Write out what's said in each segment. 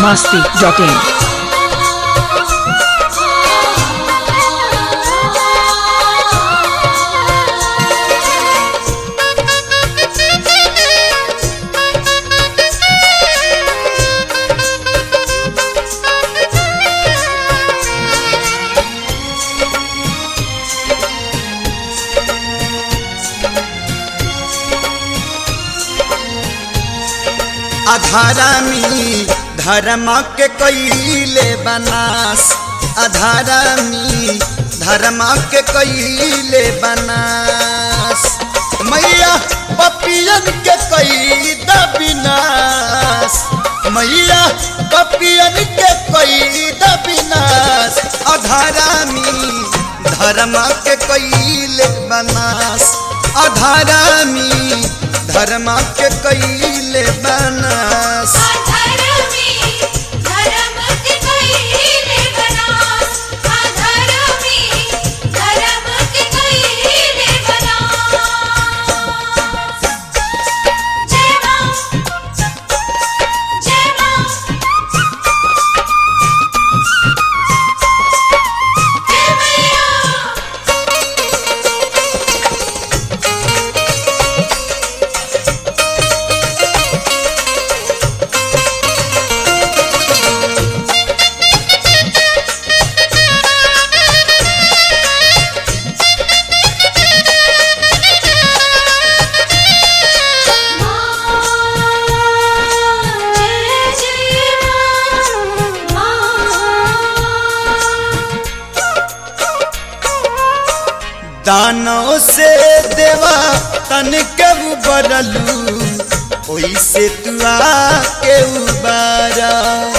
masti.in. अधारामी धर्म के कैले बनास अधारामी धर्म के कैले बनास मैया पपियन के कई विनाश मैया पपियन के कई विनाश अधारामी धर्म के कैले बनास अधारामी धर्म के कैले बनास अधर्मी धर्म के कईले बनास अधर्मी धर्म के कईले बनास जय मां जय मां जय मैया जय जय दानों से देवा तन के उबरलू ओइसे तू आके उबारा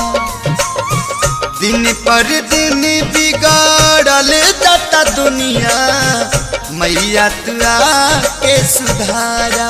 दिन पर दिन बिगाड़ल जाता दुनिया मैया तू आके सुधारा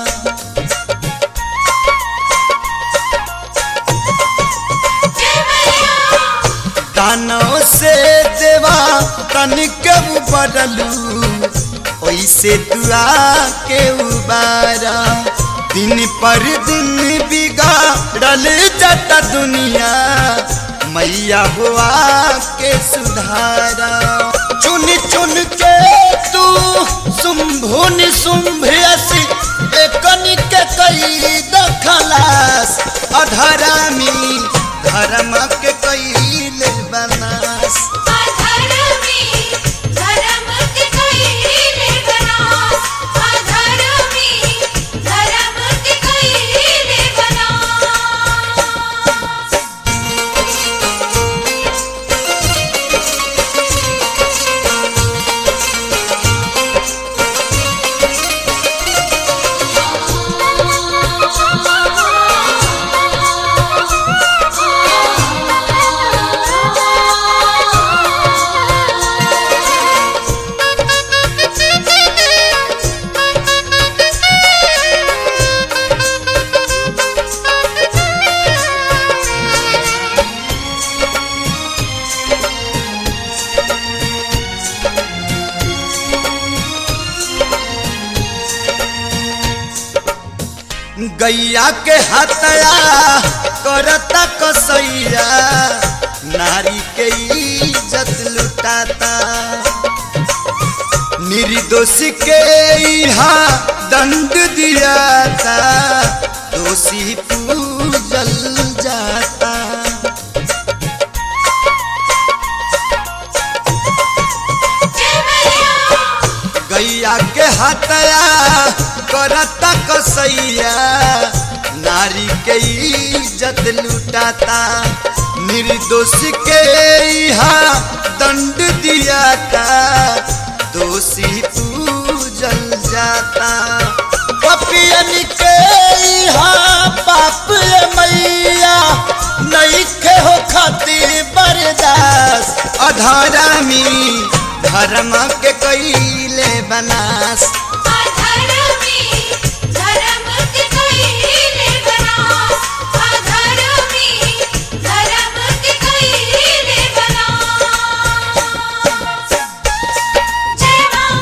दानों से देवा तन के उबरलू ओइसे दुआ के उबारा दिन पर दिन बिगाड़ल जाता दुनिया मैया हुआ के सुधारा चुन चुन के तू शुंभु निशुंभ असी एकनी के कई दखलास अधरामी धर्म के कैले बनास अधर्मी धर्म के कईले बनास अधर्मी धर्म के कईले बनास गैया के हतया करता कसैया नारी के इज्जत लुटाता निर्दोष के यहाँ दंड दियाता दोषी पूजल जाता गैया के हतया करता कसैया नारी के इज्जत लुटाता निर्दोष के यहाँ दंड दियाता दोषी पूजल जाता पपियन के यहाँ पाप ये मैया नहीं के हो खातिर बर्दास अधरामी धर्म के कैले बनास अधर्मी धर्म के कईले बनास अधर्मी धर्म के कईले बनास जय मां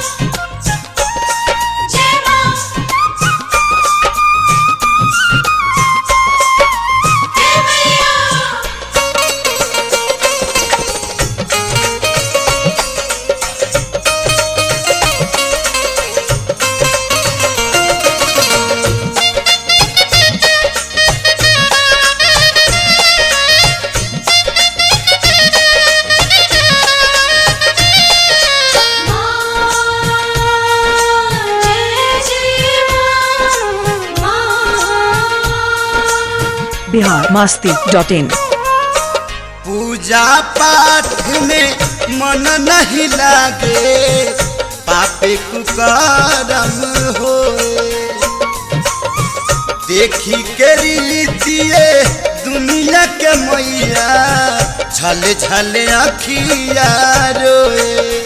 जय मां जय मैया बिहार मस्ती डॉट इन पूजा पाठ में मन नहीं लागे पापे कुकरम होए देखी के रीतिए दुनिया के मैया छले छले अखिया रोए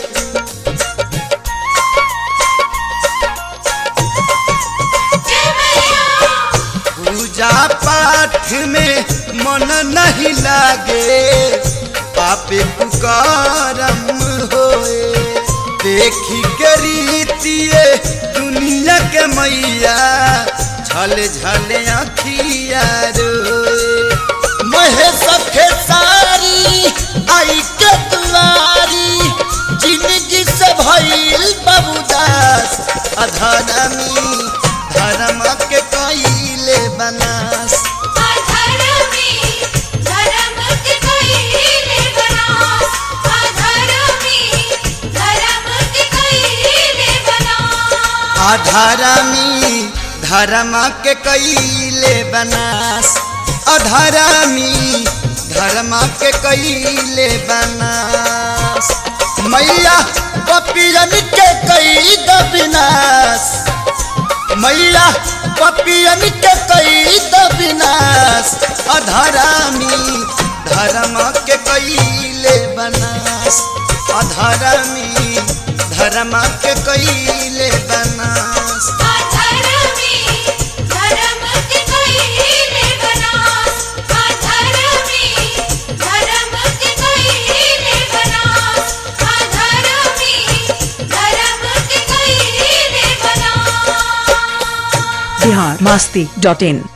जय मैया पूजा पाठ में मन नहीं लागे पापे कुकरम होए देखी के रीतिए दुनिया के मैया झले झले अखिया रोए महे सखे सारी आई के दुआरी जिंदगी से भइल बबुदास अधरमी धर्म के कइले बनास अधर्मी धर्म के कइले बनास अधर्मी धर्म के कइले बनास अधरमी धर्म के कइले बनास अधरमी धर्म के कइले बनास मैया पपियन के कई द विनाश मैया पपियन के कई द विनाश अधरामी धर्म के कईले बनास अधरामी धर्म के कईले बनास अधर्मी धर्म के कइले बनास अधर्मी धर्म के कइले बनास अधर्मी धर्म के कइले बनास बिहार मस्ती डॉट इन